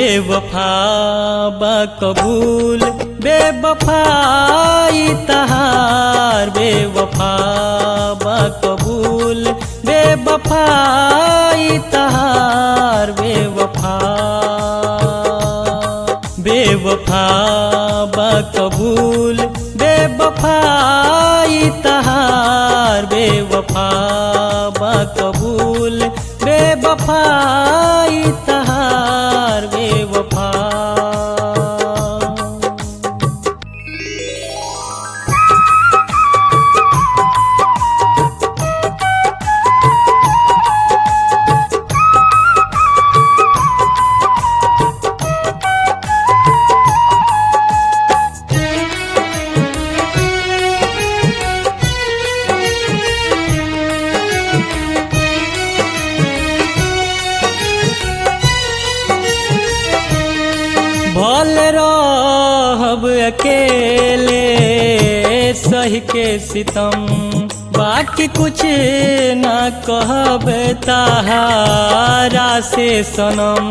बेवफा बा कबूल बेवफाई तहार बेवफा बा कबूल बेवफाई तहार बेवफा बेवफा बा कबूल बेवफाई तहार बेवफा बा कबूल बेवफाई तहार बेवफा भल रहब अकेले सह के सितम बाकी कुछ ना कहब ताहारा से सनम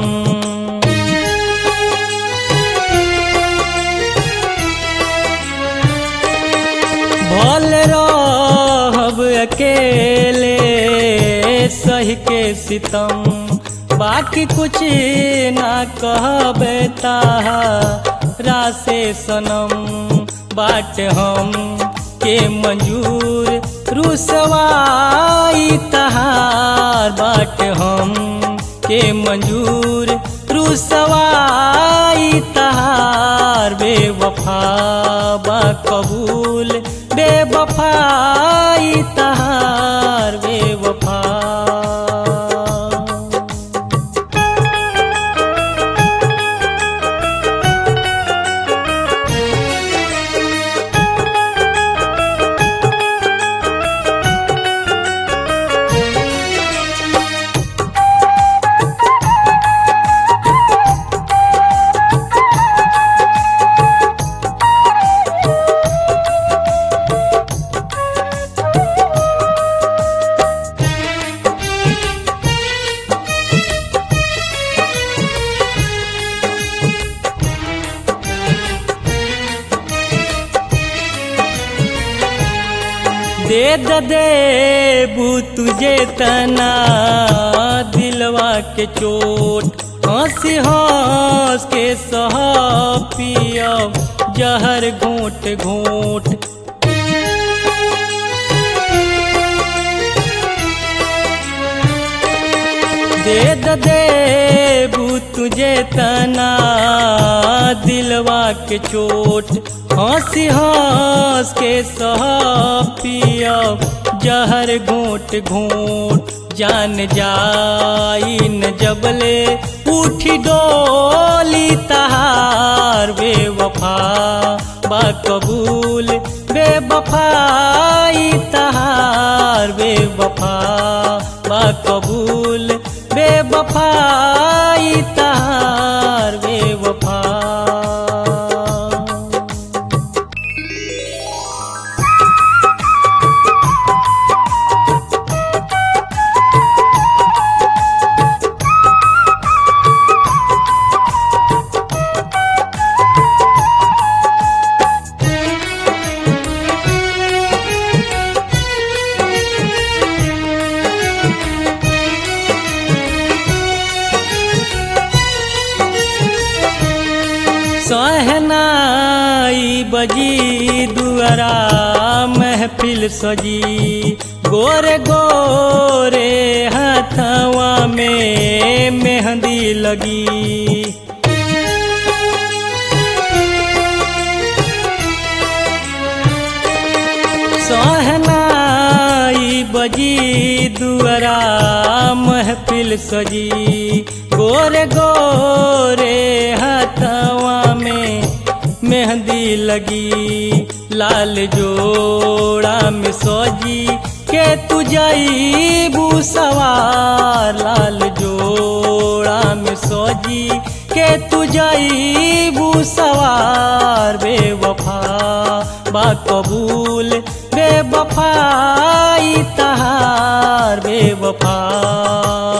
भल रहब अकेले सह के सितम बाकी कुछ ना कहब तारा से सनम बाट हम के मंजूर रुसवाई तहार बाट हम के मंजूर रुसवाई तहार बेवफा बा कबूल बेवफाई तहार बेवफा दे द देबू तुझे तना दिलवा के चोट हंसी हंस के सह पिया जहर घोट घोट दे द देबू तुझे तना दिलवा के चोट हंसी हंस के सह पिया जहर घोट घोट जान जाई न जबले उठी डोली तहार बेवफा बा कबूल बेवफाई तहार बेवफा बा कबूल बेवफाई तहार बेवफा सहनाई बजी दुआरा महफिल सजी गोरे गोरे हथवा में मेहंदी लगी सहनाई बजी दुआरा महफिल सजी गोरे गोरे हथवा में मेहंदी लगी लाल जोड़ा में सजी के तू जाईबू सवार लाल जोड़ा में सजी के तू जाईबू सवार बेवफा बा कबूल बेवफाई तहार बेवफा